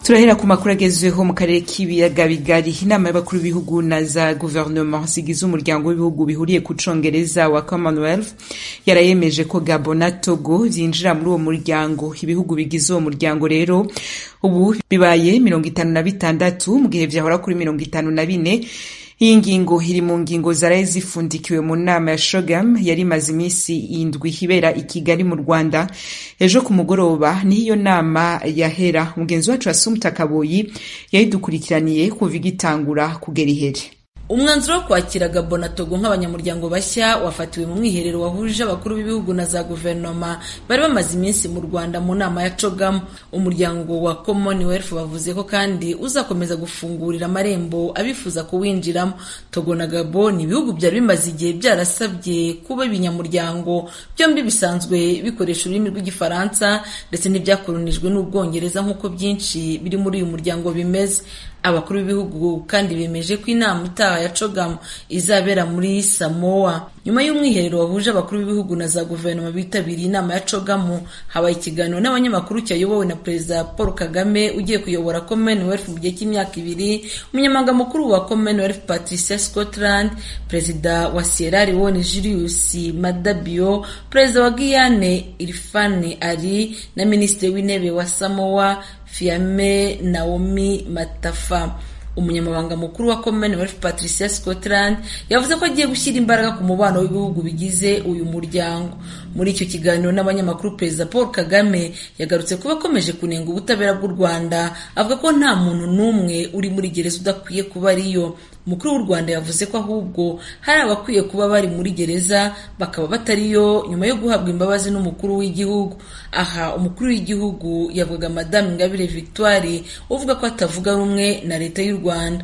turahera ku makuru agezweho mu karere k'ibiyaga bigari inama y'abakuru b'ibihugu na za guverinoma zigize umuryango w'ibihugu bihuriye ku congereza wa commonwealth yarayemeje ko gabo na togo vyinjira muri uwo muryango ibihugu bigize uwo muryango rero ubu bibaye mirongo itanu na bitandatu mu gihe vyahora kuri mirongo itanu na bine iyi ngingo iri mu ngingo zaraye zifundikiwe mu nama ya shogam yari imaze iminsi indwi ibera i kigali mu rwanda ejo ku mugoroba niho iyo nama yahera mugenzi wacu asumta kaboyi yayidukurikiraniye kuva igitangura kugera ihere umwanzuro wo kwakira gabo na togo nk'abanyamuryango bashya wafatiwe mu mwiherero wahuje abakuru b'ibihugu na za guverinoma bari bamaze iminsi mu rwanda mu nama ya cogamu umuryango wa commonwealth bavuze ko kandi uzakomeza gufungurira amarembo abifuza kuwinjiramo togo na gabo ni ibihugu byari bimaze igihe byarasabye kuba ibinyamuryango byombi bisanzwe bikoresha ururimi rw'igifaransa ndetse n'ibyakolonijwe n'ubwongereza nk'uko byinshi biri muri uyu muryango bimeze abakuru b'ibihugu kandi bemeje ko inama itaha ya cogamu izabera muri samoa nyuma y'umwiherero wahuje abakuru b'ibihugu na za guverinoma bitabiriye inama ya cogamu habaye ikiganiro n'abanyamakuru cyayobowe na perezida paul kagame ugiye kuyobora commonwealth mu gihe cy'imyaka ibiri umunyamabanga mukuru wa commonwealth patricia scotland perezida wa sierra leone julius madabio perezida wa guyane irfane ali na minisitiri w'intebe wa samoa fiame naomi matafa umunyamabanga mukuru wa commonwealth patricia scotland yavuze ko agiye gushyira imbaraga ku mubano w'ibihugu bigize uyu muryango muri icyo kiganiro n'abanyamakuru perezida paul kagame yagarutse kuba akomeje kunenga ubutabera bw'u rwanda avuga ko nta muntu n'umwe uri muri gereza udakwiye kuba ariyo umukuru w'u rwanda yavuze ko ahubwo hari abakwiye kuba bari muri gereza bakaba batariyo nyuma yo guhabwa imbabazi n'umukuru w'igihugu aha umukuru w'igihugu yavuga madamu ingabire victoire uvuga ko atavuga rumwe na leta y'u rwanda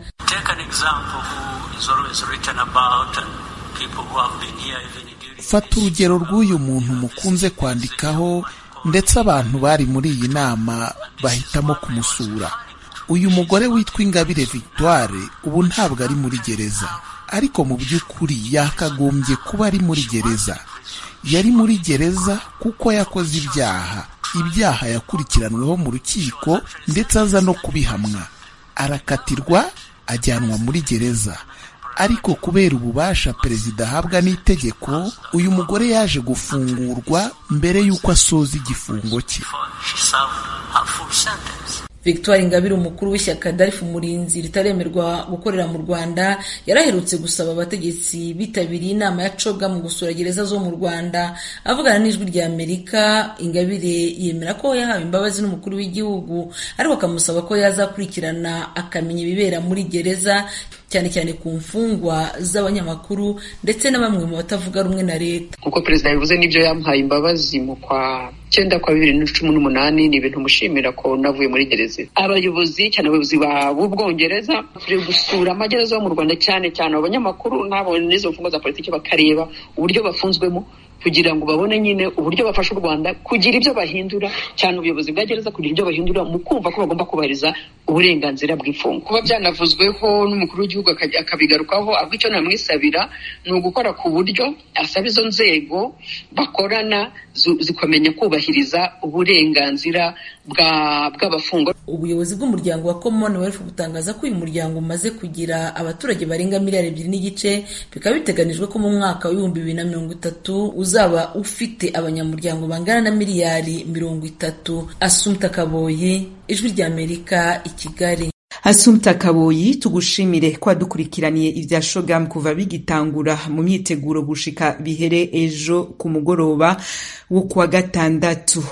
fata urugero rw'uyu muntu mukunze kwandikaho ndetse abantu bari muri iyi nama bahitamo kumusura uyu mugore witwa ingabire victoire ubu ntabwo ari muri gereza ariko mu by'ukuri yakagombye kuba ari muri gereza yari muri gereza kuko yakoze ibyaha ibyaha yakurikiranweho mu rukiko ndetse aza no kubihamwa arakatirwa ajyanwa muri gereza ariko kubera ububasha perezida ahabwa n'itegeko uyu mugore yaje gufungurwa mbere y'uko asoza igifungo cye victoire ingabire umukuru w'ishyaka darifu umurinzi ritaremerwa gukorera mu rwanda yaraherutse gusaba abategetsi bitabiriye inama ya coga mu gusura gereza zo mu rwanda avugana n'ijwi rya amerika ingabire yemera ko yahawe imbabazi n'umukuru w'igihugu ariko akamusaba ko yazakurikirana akamenya ibibera muri gereza cyane cyane ku mfungwa z'abanyamakuru ndetse na bamwe mu batavuga rumwe na leta nk'uko perezida yabivuze n'ibyo yamuhaye imbabazi mu kwa cyenda kwa bibiri na cumi n'umunani ni ibintu mushimira ko navuye muri gereza abayobozi cyane abayobozi b'ubwongereza turi gusura amagereza yo mu rwanda cyane cyane abanyamakuru n'abo n'izo mfungwa za politiki bakareba uburyo bafunzwemo kugira ngo babone nyine uburyo bafasha u rwanda kugira ibyo bahindura cyane ubuyobozi bwa gereza kugira ibyo bahindura mu kumva ko bagomba kubahiriza uburenganzira bw'imfungwa kuba byanavuzweho n'umukuru w'igihugu akabigarukaho ahubwo icyo namwisabira ni ugukora ku buryo asaba izo nzego bakorana zikamenya kubahiriza uburenganzira bw'abafungwa ubuyobozi bw'umuryango wa commonwealth butangaza ko uyu muryango umaze kugira abaturage barenga miliyari ebyiri n'igice bikaba biteganijwe ko mu mwaka w'ibihumbi bibiri na mirongo itatu uzaba ufite abanyamuryango bangana na miliyari mirongo itatu asumta kaboyi ijwi ry'amerika i kigali Asumta Kaboyi tugushimire ko wadukurikiraniye ibya Shogam kuva bigitangura mu myiteguro gushika bihere ejo ku mugoroba wo kuwa gatandatu